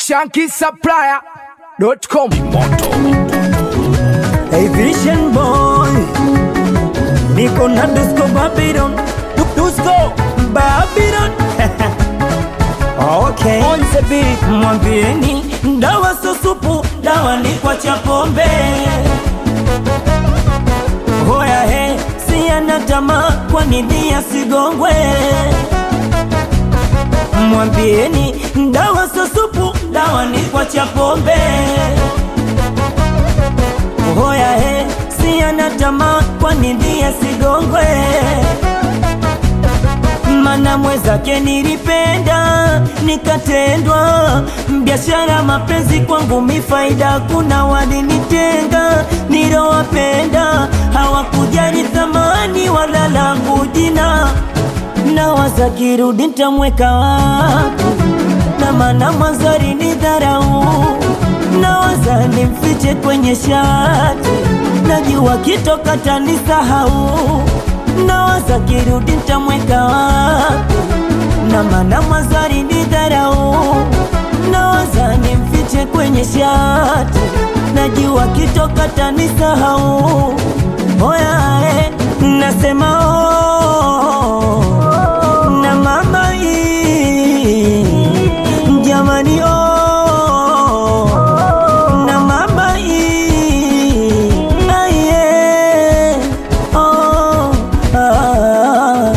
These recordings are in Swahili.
shankisupplier.com Hey Vision Boy Niko na Dusko Babylon Du- Dusko Babylon Okay On the beat Mwambieni dawa so supu dawa ni kwa cha pombe Hoya he si ana tamaa kwa nini asigongwe Mwambieni dawa so supu dawa ni kwa cha pombe Hoya he, si ana tamaa kwa nini asigongwe? Mana mwezake nilipenda nikatendwa, biashara mapenzi kwangu mifaida, kuna walinitenga nilowapenda, hawakujali thamani wala langu jina, na waza kirudi ntamweka wapi? na maana mwanzo alinidharau nawaza nimfiche kwenye shati, najua kitoka tanisahau, nawaza kirudi ntamweka wapi? na maana mwanzo alinidharau, nawaza nimfiche kwenye shati, najua kitoka tanisahau. Oya, eh, nasema oh, na mama hii jamani oh, na mama hii aye oh, ah.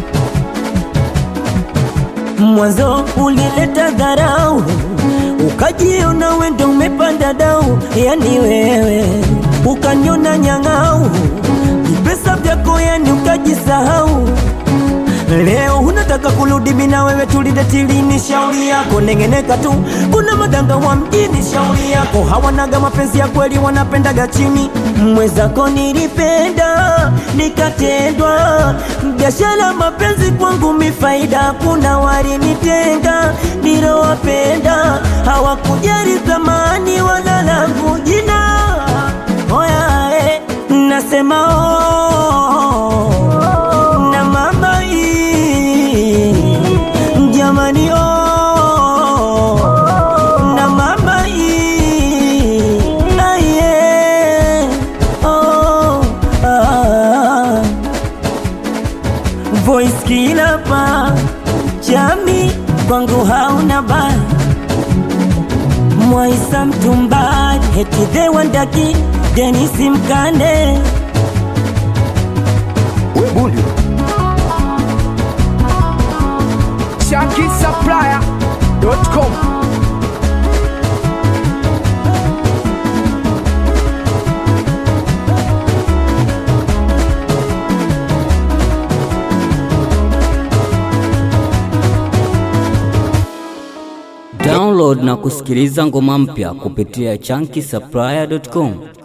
Mwanzo ulileta dharau, ukajiona wendo umepanda dau, yani wewe ukaniona nyang'au, vipesa vyako yani ukajisahau. Leo unataka kurudi mina wewe tulidetilini, shauri yako nengeneka tu. Kuna madanga wa mjini, shauri yako hawanaga mapenzi ya kweli, wanapendaga chini. Mwezako nilipenda nikatendwa, biashara mapenzi kwangu mifaida, kuna walinitenga nilowapenda, hawakujali thamani wala langu jina. Oya, eh, nasema oh, na mama hii jamani oh, na mama hii aye oh, ah. Voice kila pa chami kwangu hauna baya Mwaisa mtumbari heti de wandaki Denisi Mkande shankisupplier.com Download na kusikiliza ngoma mpya kupitia chunky supplier.com.